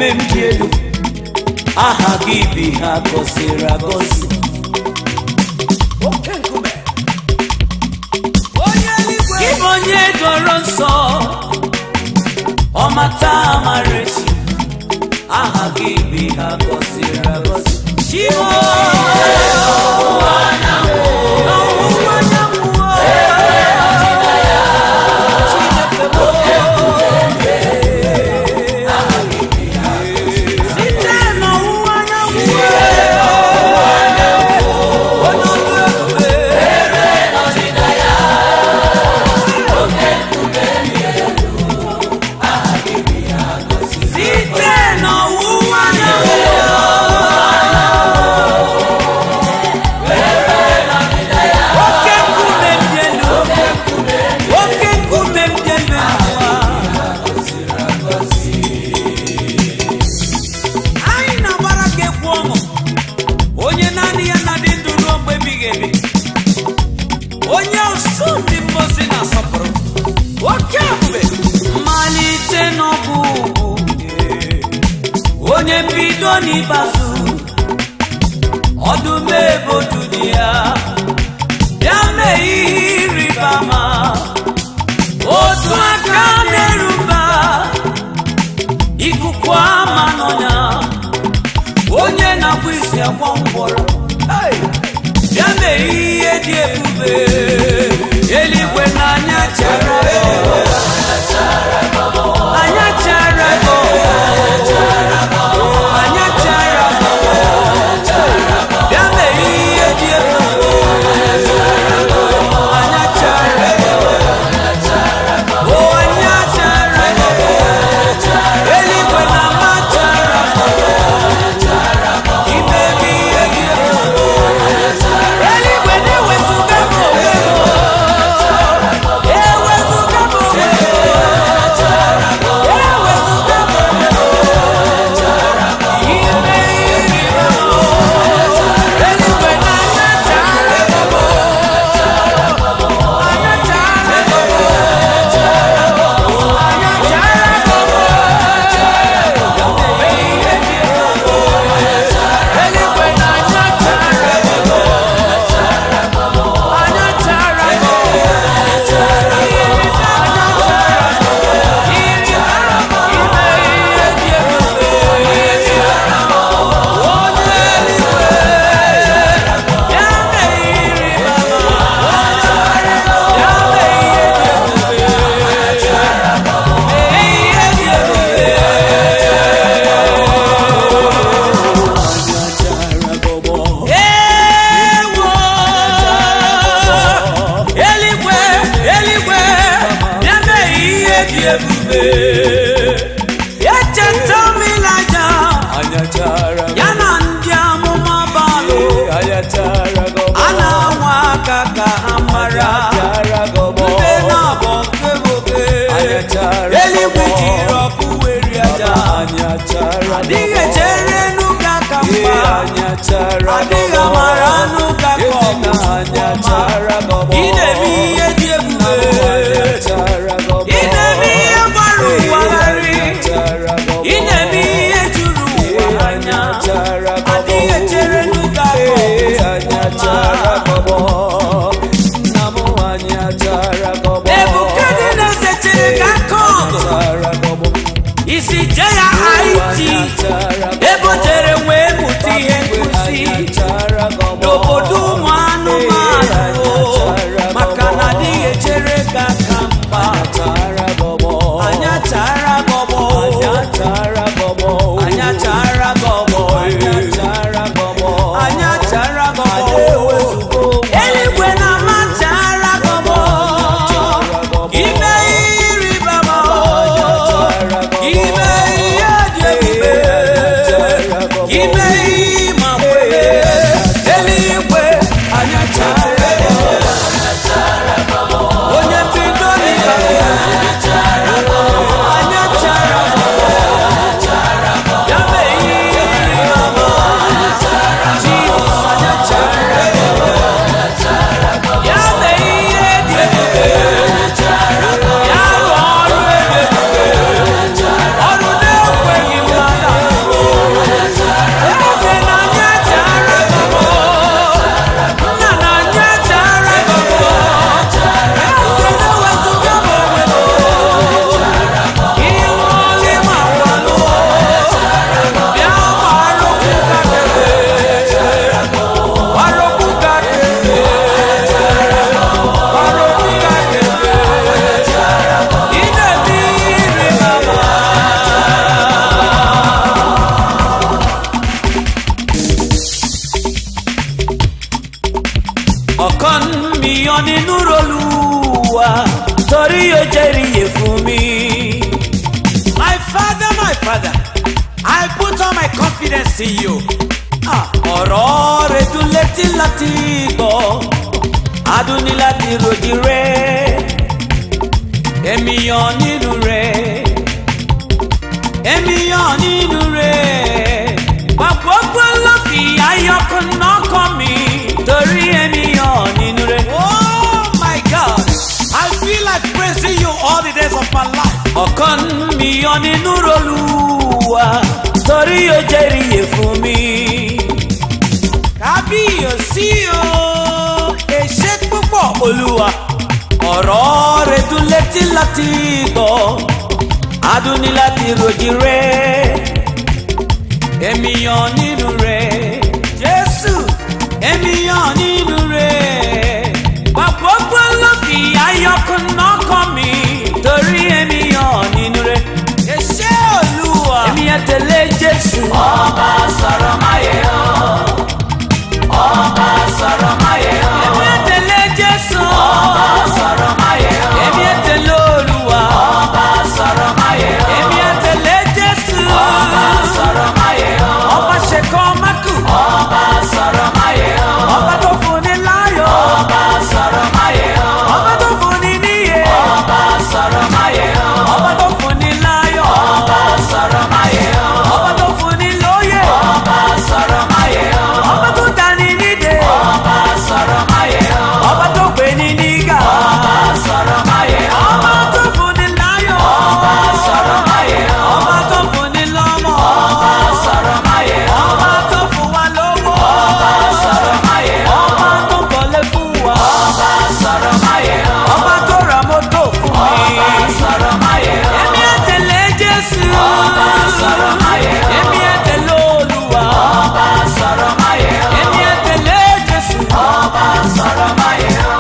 nkume m dị elu aha gị bi ha gọziri agọzi oke nkume onye eluigwe gị bụ onye doro nsọ ọmata amara echi aha gị bi ha gọziri agọzi chimo n'ọwụwa anyanwụ o, Chineke m, site n'ọwụwa anyanwụ onye ọlụ ebube site n'ọwụwa anyanwụ oke nkume dị elu oke nkume dị elu anyị na-agbara gị egwu ọṅụ onye naanị ya na dị ndụ ruo mgbe ebighị ebi onye usu ndị mmozi na-asọpụrụ oke ebube mmalite n'ọbụ ugwu onye mbido n'ikpeazụ ọdụm ebodu dị ya bịa mee ihe ịrịba ama otu aka na-erumba ikuku ama n'ọnya onye na-akpụ isi agwọ ngwọrọ Hey! bịa mee ihe dị ebube eluigwe n'anya chara anya chara anya chara bịa mee ihe dị ebube anya chara o anya chara eluigwe na ama chara ime ihe dị ebube eluigwe na-ewezuga m onwe m ewezuga m onwe m ewezuga m onwe m ime ihe ịrịba ama eluigwe na anya chara anya chara anya chara eluigwe na anya chara anya chara ime ihe dị ebube onye eluigwe ya mee ihe ịrịba ama ya mee ihe dị ebube mee ihe dị ebube ewo eluigwe eluigwe ya mee ihe dị ebube echeta m ịlaja ya na ndị amụma balụ a na-anwa aka ka ha mara ndị na-abọ nke bobe eluigwe jiri ọkụ weri aja adịghị echere enu ka ka mma adịghị amara anụ ka ka ọma ị na-eme ihe dị ebube ị na-eme ihe gbara ụwa gharị ị na-eme ihe juru ụwa anya adịghị echere enu ka ka nebukadneza chere ka aka ọgụ isi je ya haiti ebe o jere wee mụta ihe nkụzi n'obodo ụmụ anụmanụ maka na adịghị echere ka aka mgba anya chara gọbọ anya chara gọbọ anya chara gọbọ eluigwe na ama chara gọbọ ime ihe ịrịba ama ime ihe dị ebube ime ihe ịma kwere eluigwe anya chara onye mbido n'ịbanye anya chara ya mee ihe ịrịba ama Jizọs anya chara ya mee ihe dị ebube ya rụọ ọrụ ebube ọrụ na-ekweghị mmadụ yọ nínú rolúwa torí yóò jẹ́rìí yè fún mi. My father, my father, I put all my confidence in you. Ah, ọ̀rọ̀ rẹ̀ dùn létí láti gbọ́ adùn ní láti ròjì rẹ̀ èmi yàn nínú rẹ̀ èmi yàn nínú rẹ̀ gbàgbọ́gbọ́ ló fi ayọ̀kùn náà kọ́ mi torí èmi yàn nínú rẹ̀. Oh my God, I feel like praising you all the days of my life. ọ̀kan mi yàn nínú rolúwa torí yóò jẹ́rìí yè fún mi. Kábíyèsí o, èṣe púpọ̀. olúwa ọ̀rọ̀ rẹ̀ dùn létí láti gbọ́ adùn ní láti ròjì rẹ̀ èmi yàn nínú rẹ̀ jésù èmi yàn nínú rẹ̀ gbàgbọ́gbọ́ ló fi ayọ̀kùn náà kọ́ mi torí èmi yàn nínú rẹ̀ Èṣe Olúwa. èmi yẹn tẹ̀lé jésù. ọba sọ̀rọ̀ máyé o ọba sọ̀rọ̀ máyé o. èmi yẹn tẹ̀lé jésù. ọba sọ̀rọ̀ máyé o. èmi yẹn tẹ̀lé olúwa. ọba sọ̀rọ̀ máyé o. èmi yẹn tẹ̀lé jésù. ọba sọ̀rọ̀ máyé o. ọba ṣèkọ́ mákù. ọba sọ̀rọ̀ máyé o. ọba tó fún ni láyọ̀. ọba sọ̀rọ̀ máyé o. ọba tó fún ni níyè. ọba sọ̀rọ̀ máyé o. ọba tó fún ni láyọ̀. ọba sọ̀rọ̀ máyé o. ọba tó fún ni lóyè. ọba sọ̀rọ̀ máyé o. ọba tó dání nídè. ọba sọ̀rọ̀ máyé o. ọba tó gbé ní nígà. ọba sọ̀rọ̀ máyé o. ọba tó fún ni láyọ̀. ọba sọ̀rọ̀ máyé o. ọba tó fún ni lọ́mọ. ọba sọ̀rọ̀ máyé o. ọba tó fún wa lówó. ọba sọ̀rọ̀ máyé o. ọba tó kọ́lé fún wa. ọba sọ̀rọ̀ máyé o. ọba tó ra mọ́tò fún mi. ọba sọ̀rọ̀ máyé o. èmi ẹ̀ tẹ̀lé jésù. ọba sọ̀rọ̀ máyé o. èmi ẹ̀ tẹ̀lé olúwa. ọba sọ̀rọ̀ máyé o. èmi ẹ̀ tẹ̀lé jésù. ọba sọ̀rọ̀ máyé o.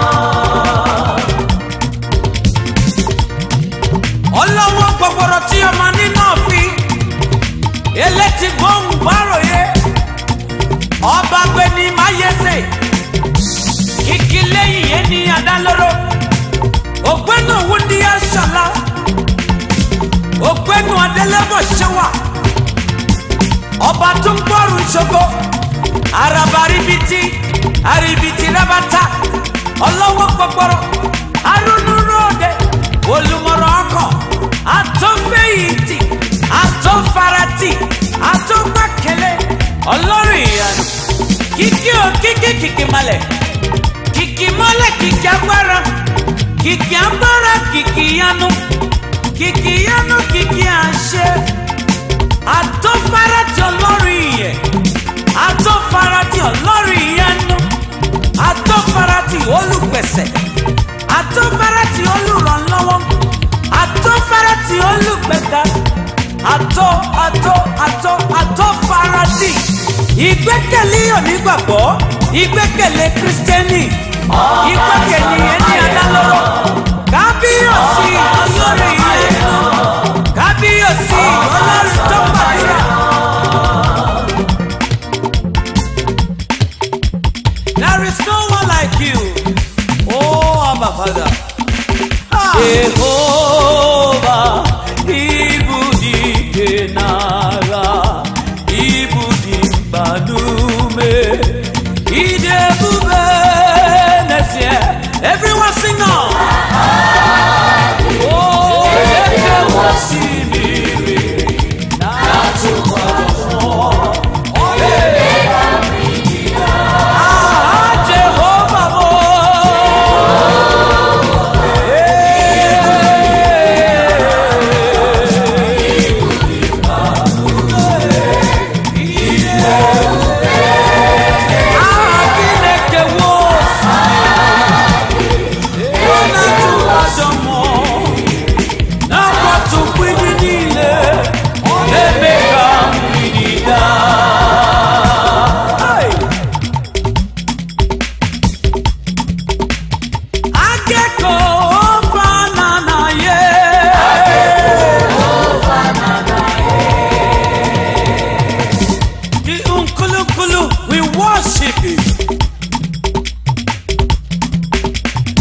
ọlọ́wọ́ gbọ̀gbọ̀rọ̀ tí ọmọ nínú fi elétí gbóhùn gbáròyé ọba gbẹni máyẹsẹ kìkì lẹ́yìn ẹni adálóró ògbẹ́nu wúndíá ṣọlá ògbẹ́nu adélẹ́bọ̀ ṣẹwà ọba tó ń gbọ́rù ṣogo araba ribiti aribiti rabata ọlọ́wọ́ gbọ̀gbọ̀rọ̀ arúnúróòdè olùmọ̀rọ̀ ọkọ̀ àtọ́fẹ̀yìntì àtọ́farati àtọ́gbàkẹ́lẹ́ ọlọ́run ìyanu kìkì ò kìkì kìkì malẹ̀ kìkì mọ́lẹ̀ kìkì agbára kìkì agbára kìkì yanu kìkì yanu kìkì àṣẹ àtọ́farati ọlọ́run ìyẹ àtọ́farati ọlọ́run ìyanu àtọ́farati olùpẹ̀sẹ̀ àtọ́farati olùrànlọ́wọ́ àtọ́farati olùgbẹ̀dá àtọ́ àtọ́ àtọ́ àtọ́farati ìgbẹ́kẹ̀lé onígbàgbọ́ ìgbẹ́kẹ̀lé kírísítẹ́nì ìgbẹ́kẹ̀lé ẹni adálọ́rọ̀ kábíyèsí ọlọ́run ìyẹnu kábíyèsí ọlọ́run tó gbàdúrà. There is no one like you. Oh, Abba Father. Ah. Jehova ibudi nara ibudi badume idebube nesie Everyone sing on. oh eke wasimiri ah Jehova mo We worship you.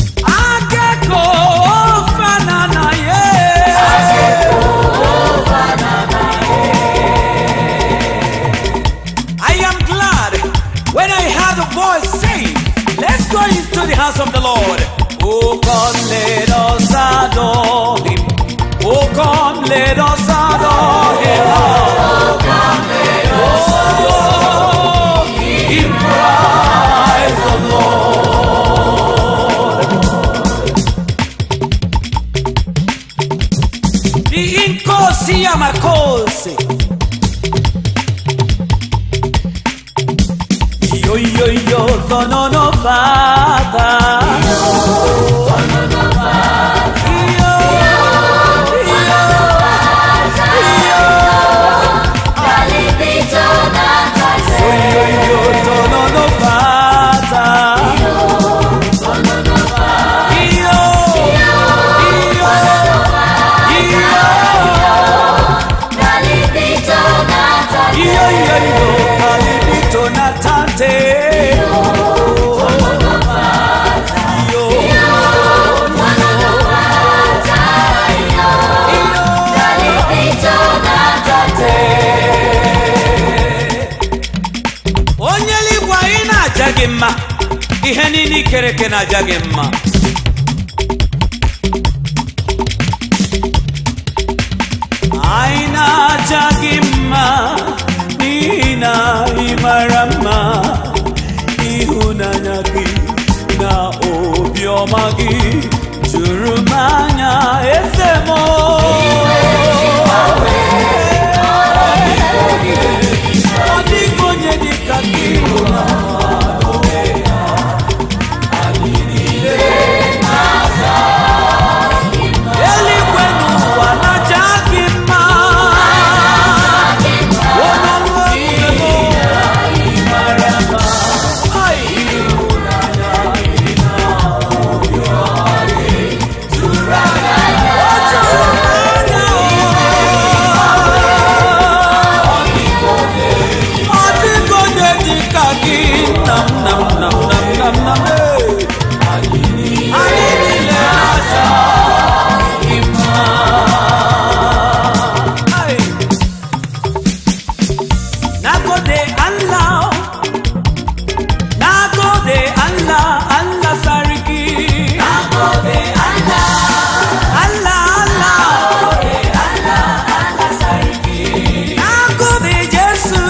the house of the Lord. Oh, come, let us adore him. Oh, come, let us adore him. Oh, come, let us adore him. Christ the Lord. The incosi amacosi. Yo, yo, yo, no, no, no, Father. Yo, yo, no, no, no, Father. Yo, yo, yo, yo, yo, Calibito Natante. Yo, onye eluigwe anyị na-aja gị mma ihe niile ikere eke na-aja gị mma anyị na-aja gị mma n'ihi na ị mara mma ịhụnanya gị na obiọma gị juru m anya eze m ọ dịghị onye dị ka gị eluigwe n'ụwa na-aja gị mma onye ọrụ ebube m ọ dịghị onye dị ka gị nam nam nam nam nam nam ee. anyị niile na-aja gị mma Ai. Nagode Allah Nagode Allah Allah sarki Nagode Allah Allah Allah Nagode Jesu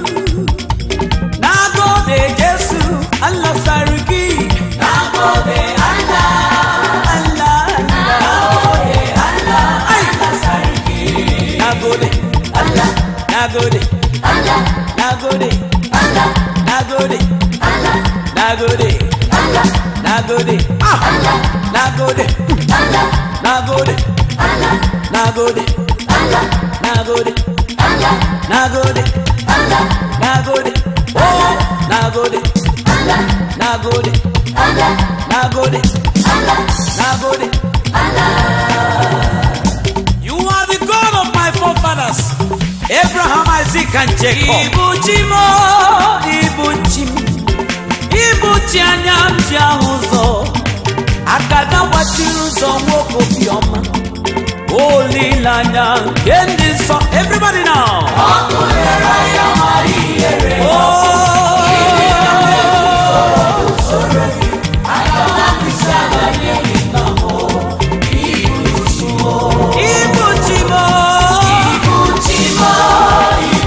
Nagode Jesu Allah sarki Nagode Allah Allah Nagode Allah Allah sarki Nagode Allah Nagode Allah Nagode Allah Nagode Allah Nagode Allah Nagode Ah Nagode Allah Nagode Allah Nagode Allah Nagode Allah Nagode Allah Nagode Oh Nagode Allah Nagode Allah Nagode Allah Nagode you are the god of my forefathers abraham isaac and jacob Ibuchi m Ibuchi m Ibuchi anya m ji ahụ ụzọ Agada gbachiri ụzọ nwoke obiọma Olileanya nke ndị nsọ Everybody now Ibuchi m Ibuchi m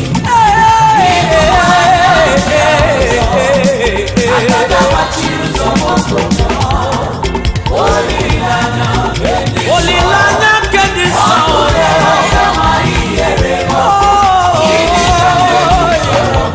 olileanya nke dị nsọ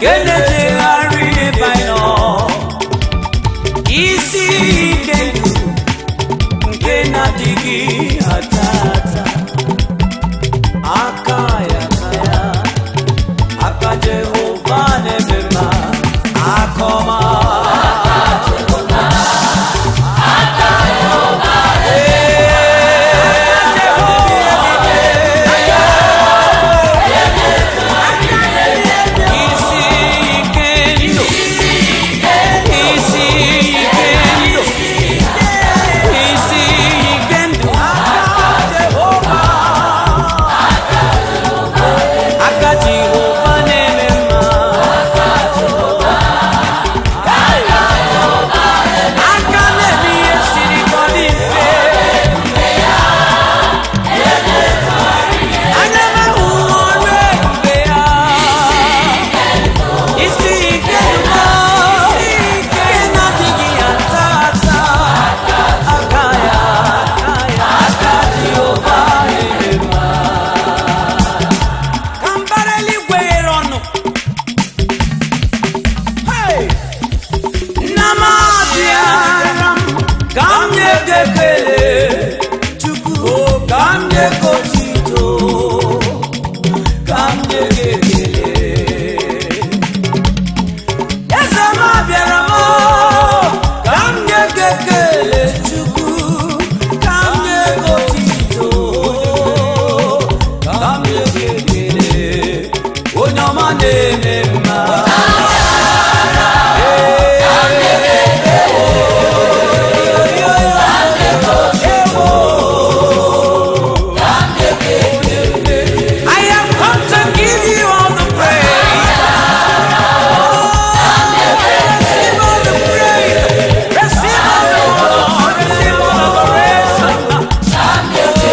nke na-ejegharị n'ebe anyị nọ isi ike ndụ nke na-adịghị ata ata aka ya aka ya aka jehova na-eme mma aka ọma isi ike ndụ isi ike ndụ isi ike ndụ aka jehova na-eme mma aka na-eme ihe siri ka ọ dị mfe anya na-ahụ ọrụ ebube ya isi ike ndụ isi ike na-adịghị ya taa ata aka ya aka ya aka jehova na-eme mma ka mbara eluigwe ghere ọnụ Hey! nna m abịara m ka m nye gị ekele chukwu ka m nye gị otito ka m nye gị ekele eze m abịara m ka m nye gị ekele chukwu ka m nye gị otito ka m nye gị ekele onye ọma na-eme mma I have come to give you all the praise. Receive all the praise. Receive all the honor. Receive all the adoration.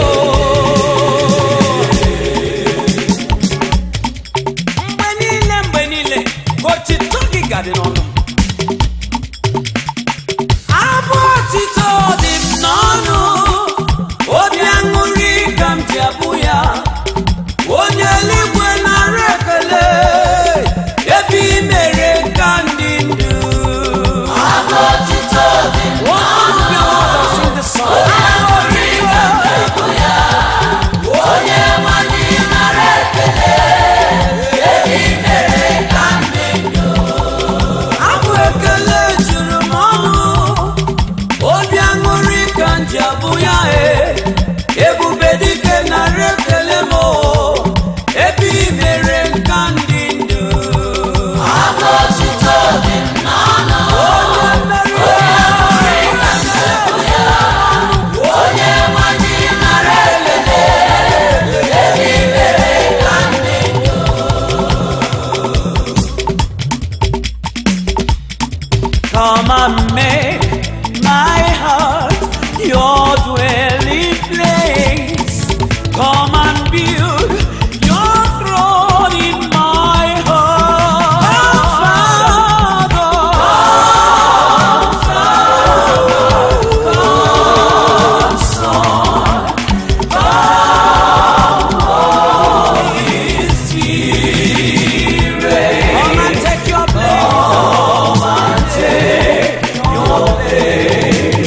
Mgbe niile mgbe niile ka otito gị gadị n'ọnụ m. Abụ otito dị m n'ọnụ obi aṅụrị ka m ji abụ ya onye eluigwe nara ekele ebe i mere ka ndị ndụ One of your mothers sing the song. Abụ otito. abụ ekele juru m ọnụ obi aṅụrị ka m ji abụ ya e ebube dike nara ekele m o, ebe i mere nka ndị ndụ onye mmeri Come and make my heart your dwelling place. Come and build your throne in my heart. Father, Son, Holy Spirit. Come and take your place.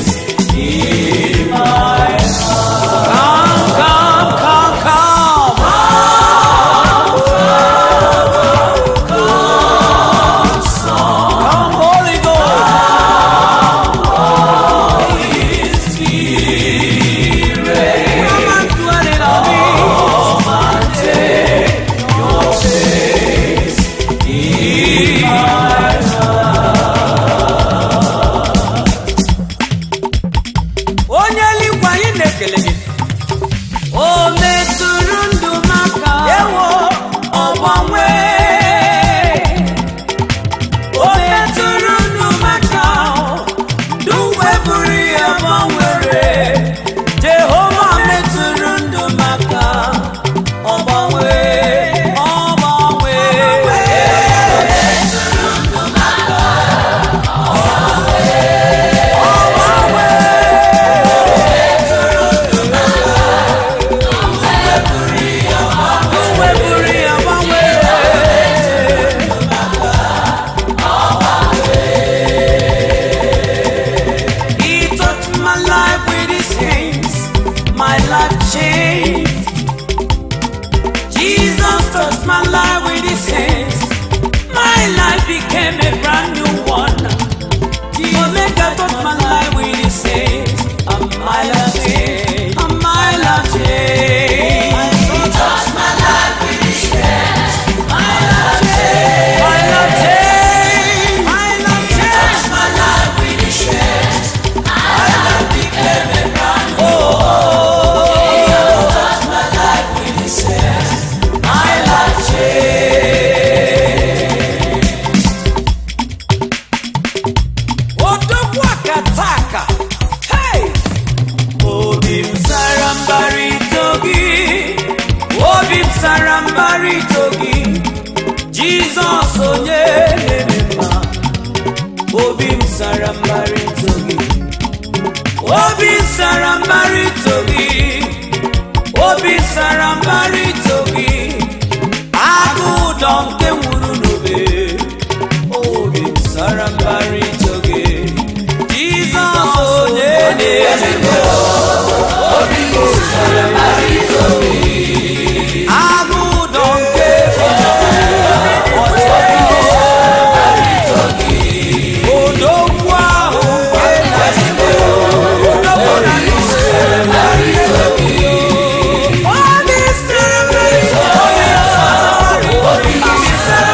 onye na-eme mma obi m sara mbara ito gị obi m sara mbara ito gị obi m sara mbara ito gị agụ ụdọ nke nwuru n'obe obi m sara mbara ito gị jizọs onye na-eme mma agụ ụdọ nke odogwu ahụ nke na-eme odogwu na obi sara mbara ito gị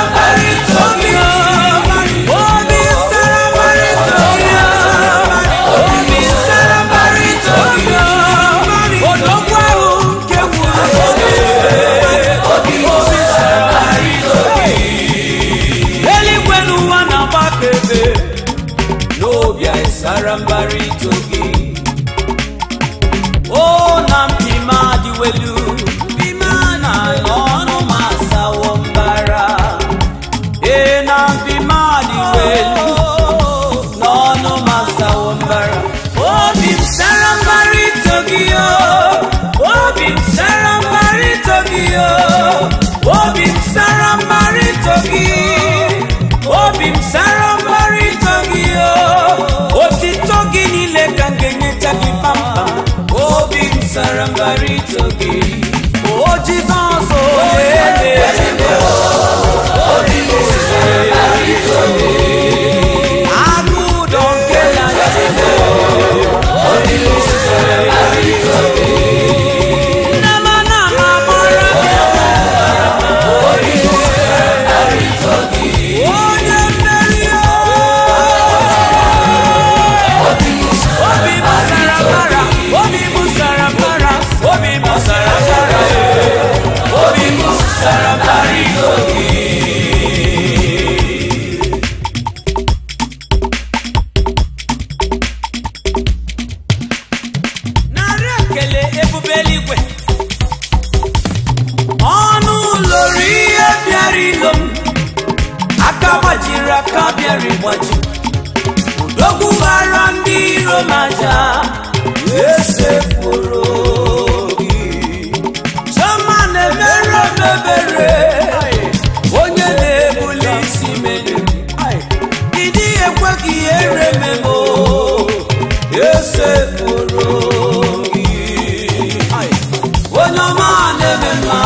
eluigwe n'ụwa na-agbakebe n'obi anyị sara mbara ito gị o na mpima adịwelu mpima na n'ọnụ ma asawo mbara ee na mpima adịwelu n'ọnụ ma asawo mbara obi m sara mbara ito gị o obi m sara mbara ito gị o obi m sara mbara ito gị obi m sara mbara ito gị o otito gị niile ka m ga-enyecha gị pampa obi m sara mbara ito gị o jizọs onye na-eme agụ ụdọ nke na-eme Nama nama mara onye mmeri obi m sara mbara obi m sara mbara obi m sara mbara obi m sara mbara ito gị narị ekele ebube eluigwe ọnụ ụlọrụ ihe bịara ilo m aka gbajiri aka bịara ịgbaji udogwu gbara ndị iro m aja esepụrụ gị chioma na-emere m ebere onye na-ebuli isi melu ịdị ekwe ka ihe rememo esepụrụ gị onye ọma na-eme mma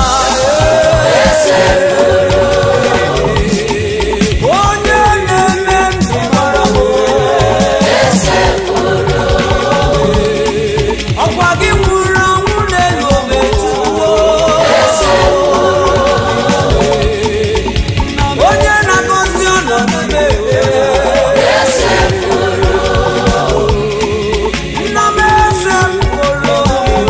onye na-eme ndụ mara m ọkwa gị nwụrụ ọnwụ n'elu obe tuwo onye na-agọzi ọnọdụ na-ewe nna m eze mkpụrụ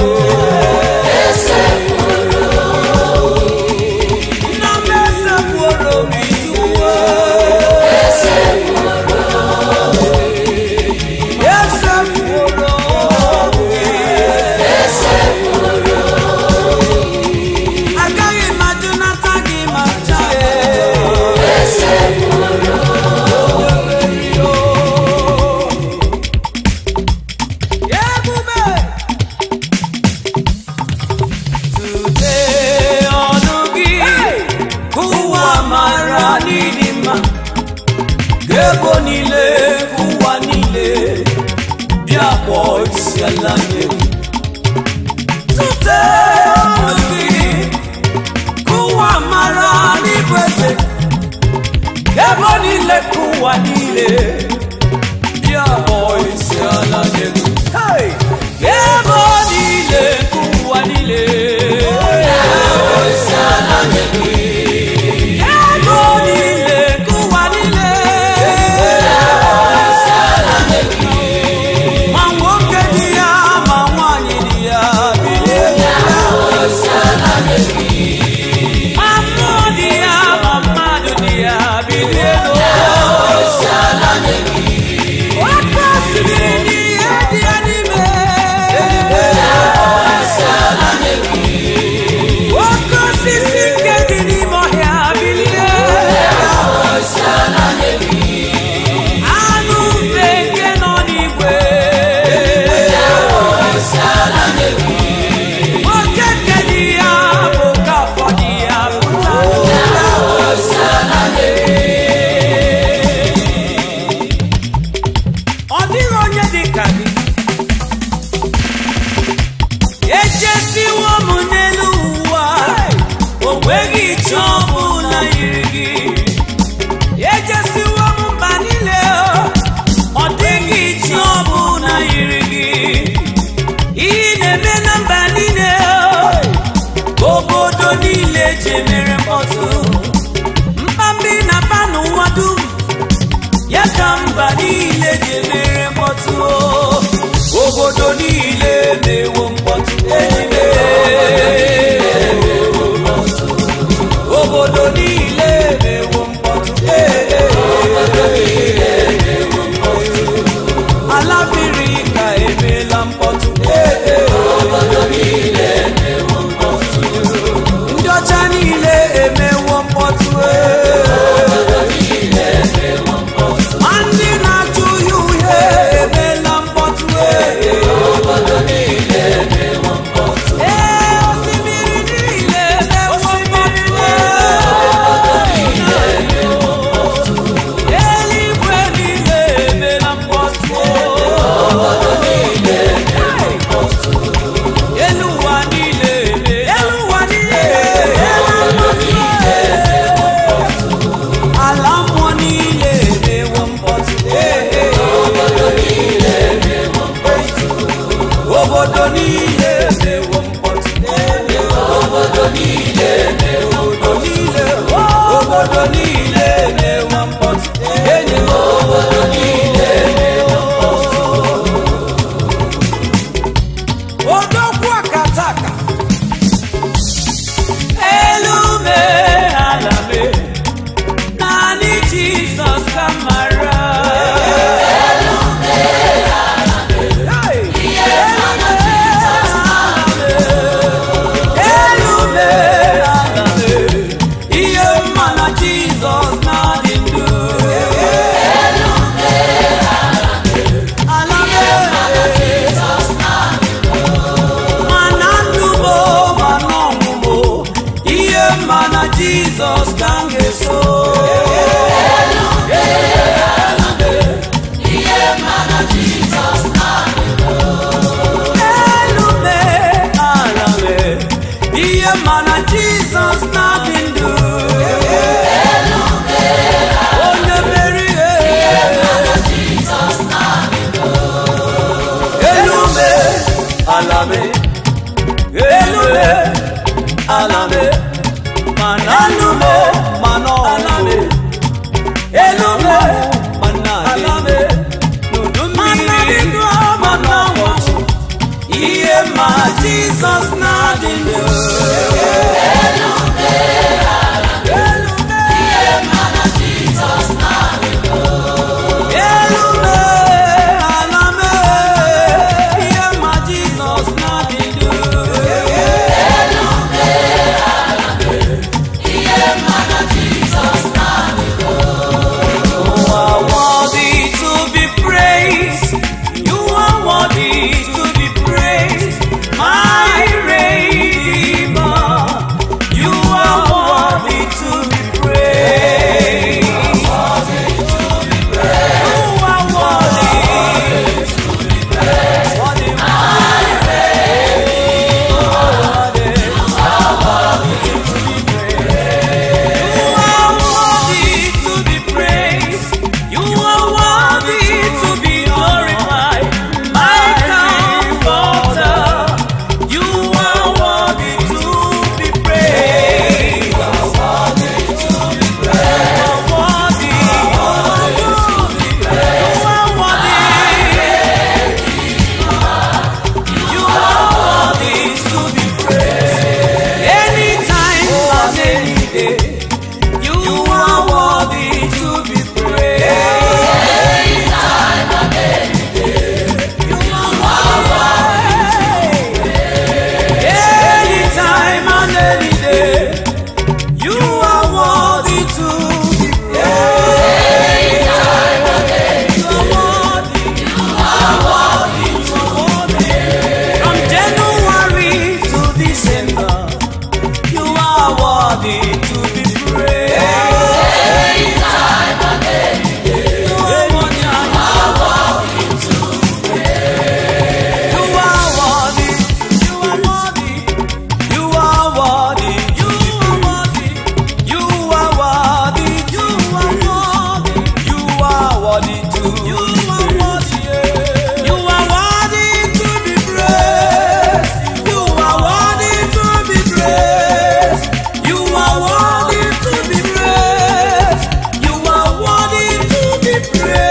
nna m eze mkpụrụ obi tuwo eze mkpụrụ obi agaghị m ajụnata gị ma chaa ebube Tụlee ọnụ gị ka ụwa mara n'ịdị mma ka ebo niile ka ụwa niile bịa kpọọ isi ala nye gị. Tụlee ọnụ gị ka ụwa mara n'ịbụ eze ka ebo niile ka ụwa niile bịa kpọọ isi ala nye gị. Hey! Ka ebo niile ka ụwa niile ego niile ka ụwa niile ma nwoke dị ya ma nwanyị dị ya bilie ma mmụọ dị ya ma mmadụ dị ya bilie oke osimiri n'ihe dị ya n'ime ka mba niile ji emere mkpọtụ obodo niile na-ewo mkpọtụ enyi obodo niile na-ewo mkpọtụ ala mmiri ka emeela mkpọtụ ndị ọcha niile emewo mkpọtụ ma ndị na-achụ uhie uhie emeela mkpọtụ ee osimiri niile emewo mkpọtụ eluigwe niile emeela mkpọtụ elu ụwa niile elu ụwa niile ala mmụọ niile emewo mkpọtụ obodo niile emewo mkpọtụ obodo niile obodo niile obodo niile emewo mkpọtụ enyi m obodo niile emewo mkpọtụ odogwu akataka elu mee ala mee naanị jizọs ka mara Hey! Elu mee ala mee. Elu mee ala mee. ihe mma na jizọs na-adị ndụ ala mee mana ndụ mo mana ọmụmụ ihe mma na jizọs ka m ga-eso elu mee ala mee ihe mma na jizọs na-adị ndụ onye mere ihe elu mee ala mee elu mee ala mee mana anu mee mana ala mee elu mee mana ala mee n'udu mmiri mana ọnwụ ihe ma jizọs na-adị ndụ elu mee elu mee ala mee ihe ma jizọs na-adị ndụ You are worthy to be praised. You are worthy to be praised. My Redeemer. You are worthy to be praised. You are worthy. Worthy, You are worthy to be praised. You are worthy to be glorified. My comforter. You are worthy to be praised. You are worthy. You are worthy. You are worthy to be praised. Anytime and any day. You are worthy to be praised. You are worthy. Anytime and any day. You are worthy to be praised. You are worthy. From January to December. You are worthy to be praised. One time. You are worthy. You are worthy. You are worthy. You are worthy. You are worthy. You are worthy. You are worthy too. You are worthy. You are worthy to be praised. You are worthy to be praised. You are worthy to be praised. You are worthy to be praised.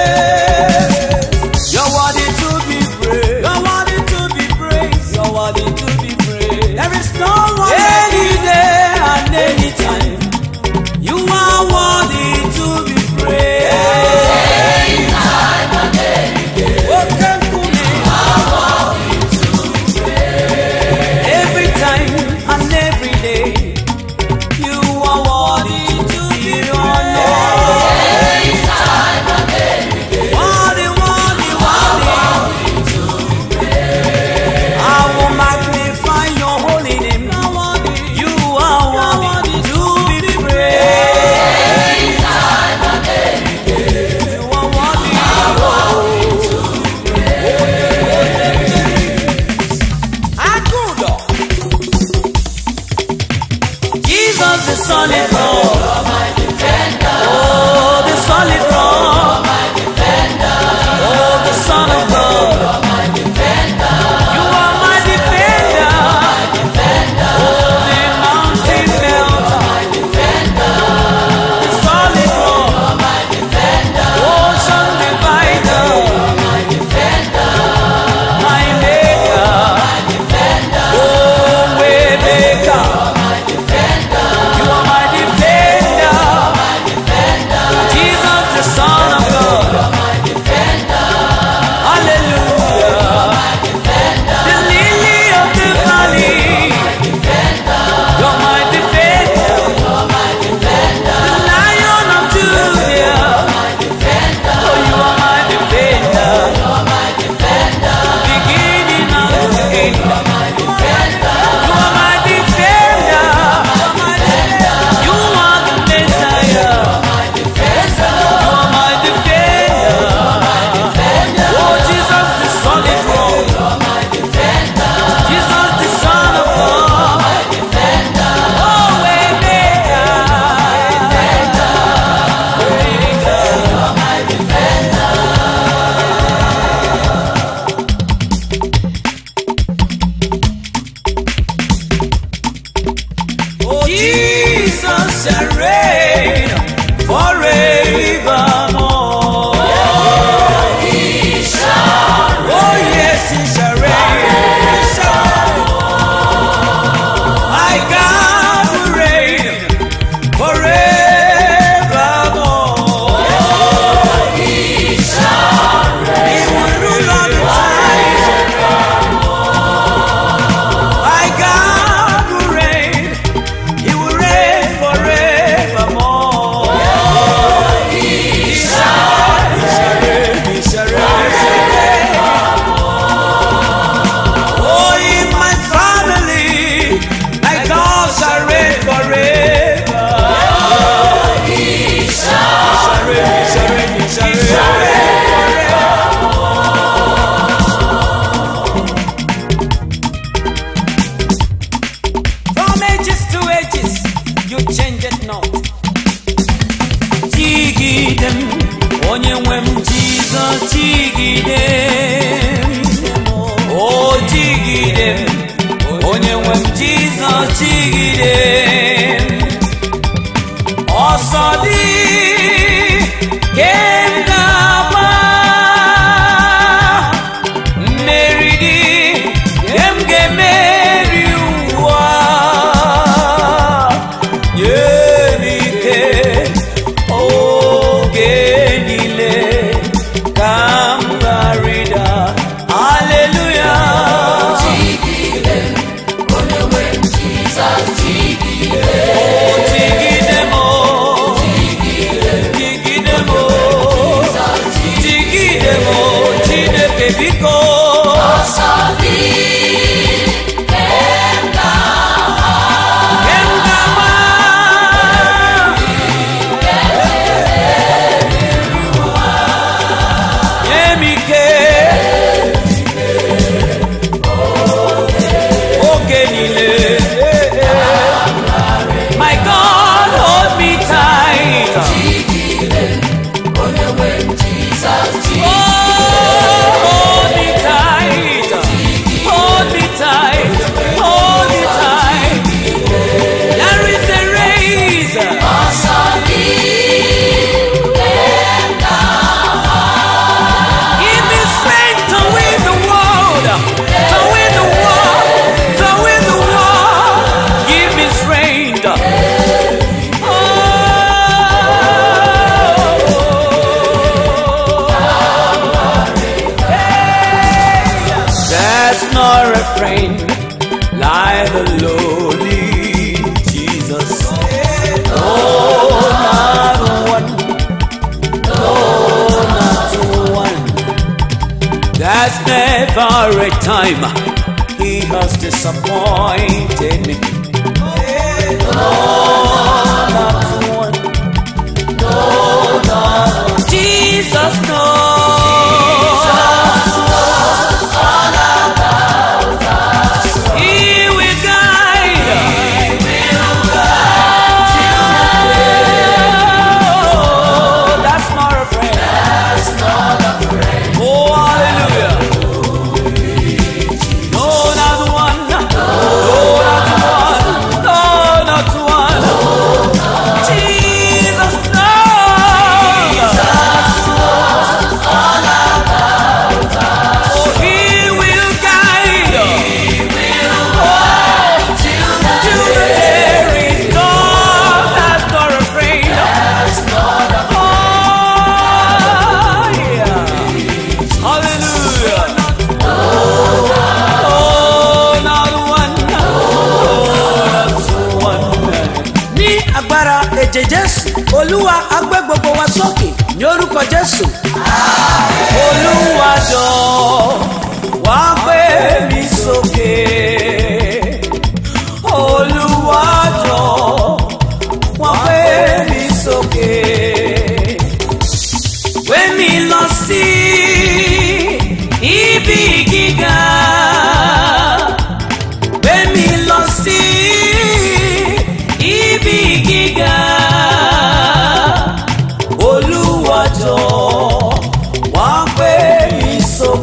jigide m o jigide m onye nwe m jizọs jigide m ọsọ dị ke m ga-agba mmeri dị ke m ga-emeri ụwa nye m ike oge niile ka m gharịda aleluya jigide m jigide m jigide m chineke biko ke m ga-agba nye m ike oge niile my god hold me tight oh hold me tight hold me tight hold me tight there is a race Give me strength to win the world, to win the world, to win the world. Give me strength. Oh. That's not a friend like the lowly Jesus. Oh, not one. Oh, not one. There's never a time he has disappointed me. No, not one. No, not one. Jesus knows. He will guide. Oh, that's not a friend. Oh, hallelujah. No, not one. No, not one. No, not one. Jesus, no. Oh, he will guide us. Oh, to the there is God that's not afraid. Oh, yeah. Hallelujah. Oh, not one. Oh, not one. ní agbára ẹ̀jẹ̀ jésù olúwa agbé gbogbo wa sókè ní orúkọ jésù Olúwa jọ̀ọ́ wá gbé mi sókè. Olúwa jọ̀ọ́ wá gbé mi sókè. Gbé mi lọ sí ibi gíga. Gbé mi lọ sí ibi gíga. Olúwa jọ̀ọ́ wá gbé mi sókè.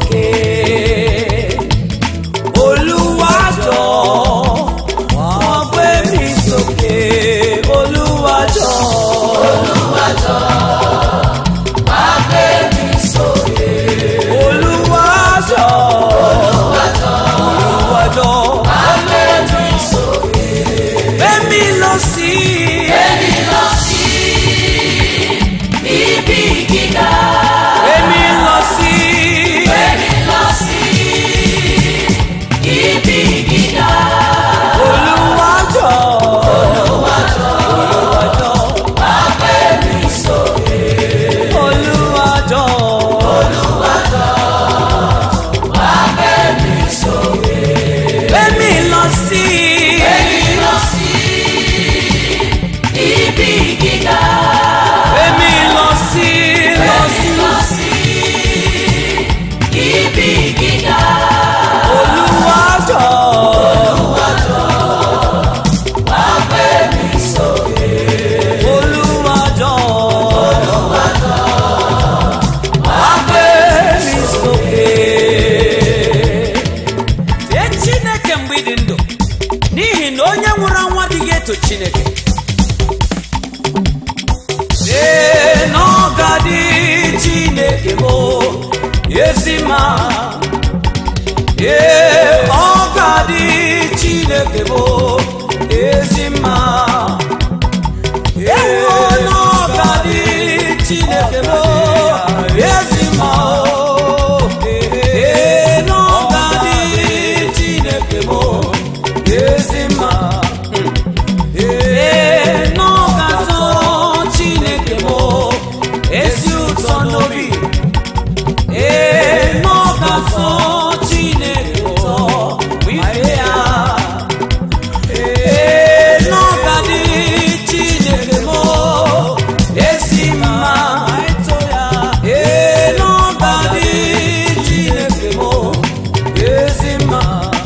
chineke ee na ọ ga-adị chineke bụ ezi mma ee ọ ga-adị chineke bụ ezi mma ee na ọ ga-adị chineke bụ ezi mma ee na ọ ga-adị chineke bụ ezi mma ee na ọ ga-atọ chineke bụ ezi ụtọ n'obi ee na ọ ga-atọ chineke ụtọ ife ya ee na ọ ga-adị chineke bụ ezi mma ee na ọ ga-adị chineke bụ ezi mma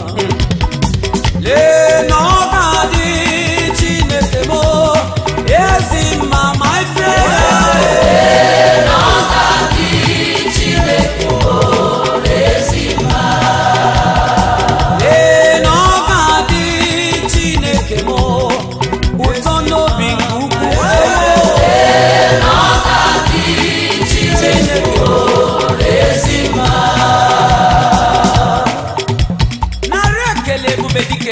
lee na ọ ga-adị chineke bụ ezi mma ma ife ya ee na ọ ga-adị chineke m ụtọ n'obi nke ukwuu chineke ezi mma narị ekele ebube dike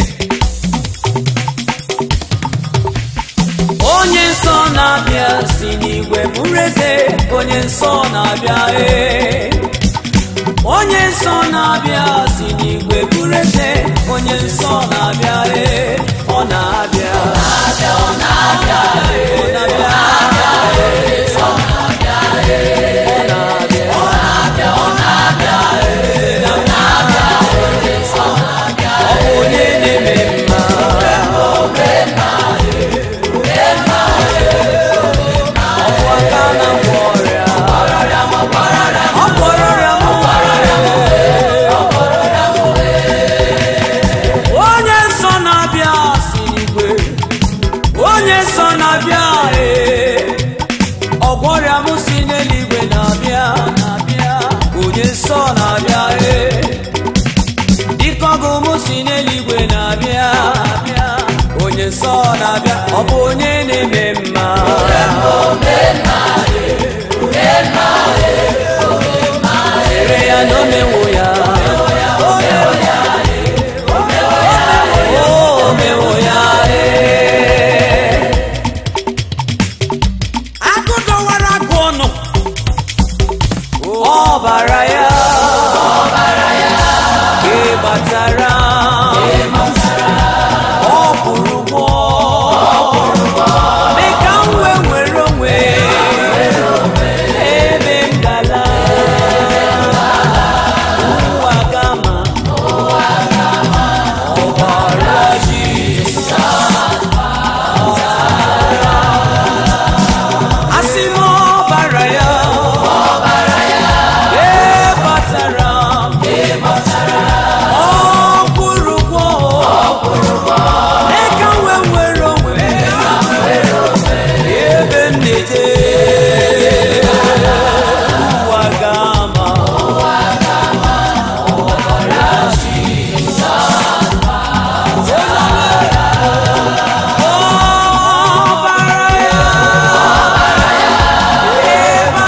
onye nsọ na-abịa si n'igwe bụrụ eze onye nsọ na-abịa ee onye nsọ na-abịa si n'igwe bụrụ eze onye nsọ na-abịa ee ọ na-abịa ọ na-abịa ee, ọ na-abịa ee, ọ na-abịa ee, ọ na-abịa ọ na-abịa ọ na-abịa ee, na-abịa ee, ọ bụ onye na-eme mma ọ bụ aka na-agwọ ọrịa ọ gwọrọ ọrịa m onye nsọ na-abịa si n'igwe onye nsọ na-abịa ee ọgwọrịa m si n'eluigwe na-abịa na-abịa onye nsọ na-abịa ee dịka ọgụ m si n'eluigwe na-abịa abịa onye nsọ na-abịa ọ bụ onye na-eme mma Ere ya na omewo ya o mewo ya ee. agụ dọwara agụ ọnụ ọbara ya ka ị batara ọ bụrụ ụgbọ mee ka m wee nwere onwe ebe m gala ụwa gama ọbara Jizọs asị m ọbara ya ee batara m ọ kwụrụ ụgwọ mee ka m wee nwere onwe ebe m na-eje ụwa gama ọbara ya ee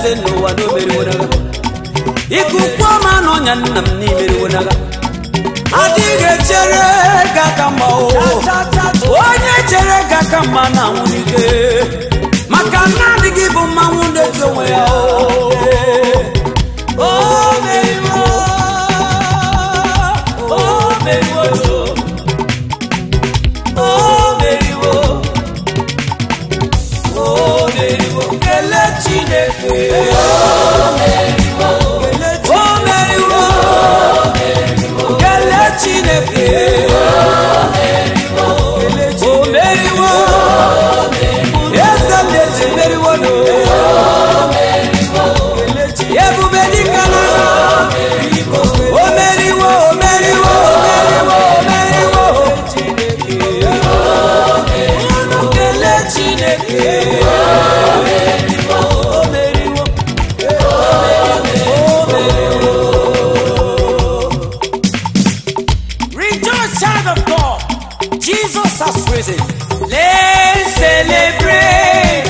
eze n'ụwa na o meriwo n'agha ikuku ọma na ọnya nna m n'imeriwo n'agha adịghị echere ga aka mma o onye chere ga aka mma na nwunike maka na adịghị bụ mmanwụ na-eto onwe ya o o meriwo o meriwo o meriwo o meriwo kelee chineke o meriwo kelee chineke o meriwo eze ndị ezi meriwo no ebube dịka na o meriwo o meriwo o meriwo o meriwo unu kelee chineke o meriwo o meriwo Rejoice, child of God. Jesus has risen. Let's celebrate.